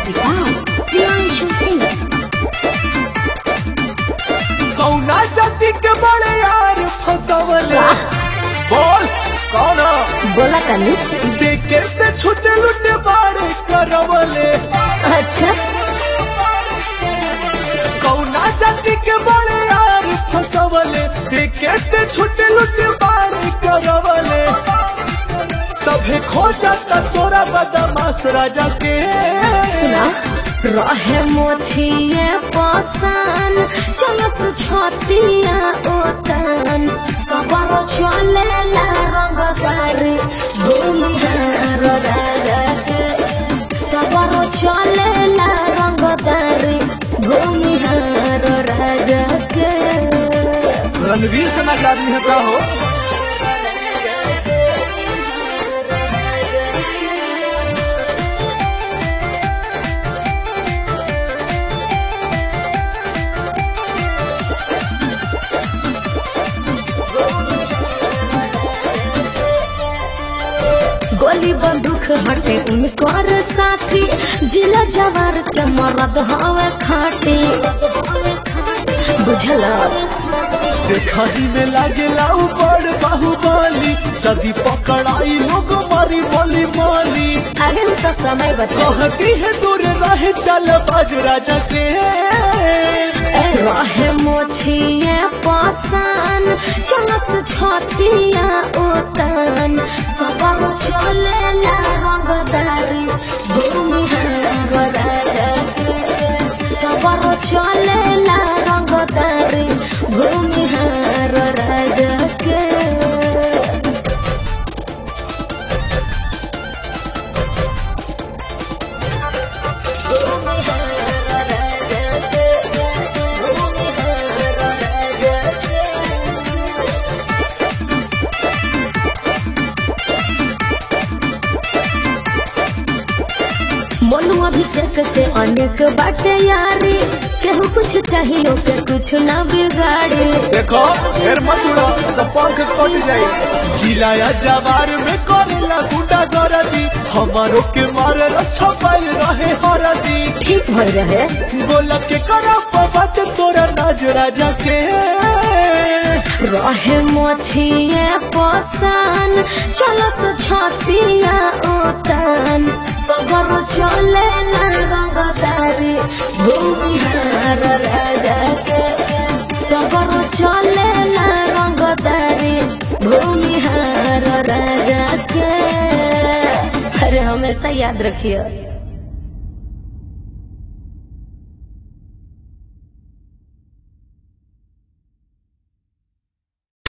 Music by Priyanshu Singh. कौना जाति के बड़े यार फसवले बोल कौन बोला तनी देखे से छुटे लुटे बाड़े करवले अच्छा कौना जाति के बड़े यार फसवले देखे से छुटे लुटे बाड़े करवले सभे खो जाता तोरा बदमाश राजा के सुना रहे मोथिए पसन चलस छतिया ओतन सबर चले ला रंगदारी भूमिहार राजा के सबर चले ला रंगदारी भूमिहार राजा के रणवीर सेना का आदमी है का हो गोली बंदूक हटे उनकर साथी जिला जवार के मरद हवे खाटी बुझल देखही में लागेला ऊपर बाहुबली यदि पकड़ाई लोग मारी बोली माली आगे तो समय बता कहती है दूर रहे चल बाज राजा के रहे मोछिए पासन चलस छतिया ओतन सबर चले ला रंगदारी भूमिहार राजा के सबर चले ला रंगदारी भूमिहार राजा के मनु अभिषेक से अनेक बाटे यारी केहू कुछ चाहिए के कुछ ना बिगाड़ी देखो फिर मत उड़ो तो पंख कट जाए जिलाया जवार में करेला गुंडा गरदी हमारो के मारे छपाई रहे हरदी ठीक भर रहे बोला के करा बात तोरा नाज राजा के रहे मोथिए पसन चलस छतिया ओतन सगर चले ना रंगदारी भूमिहार राजा के सगर चले ना रंगदारी भूमिहार राजा के अरे हमेशा याद रखिए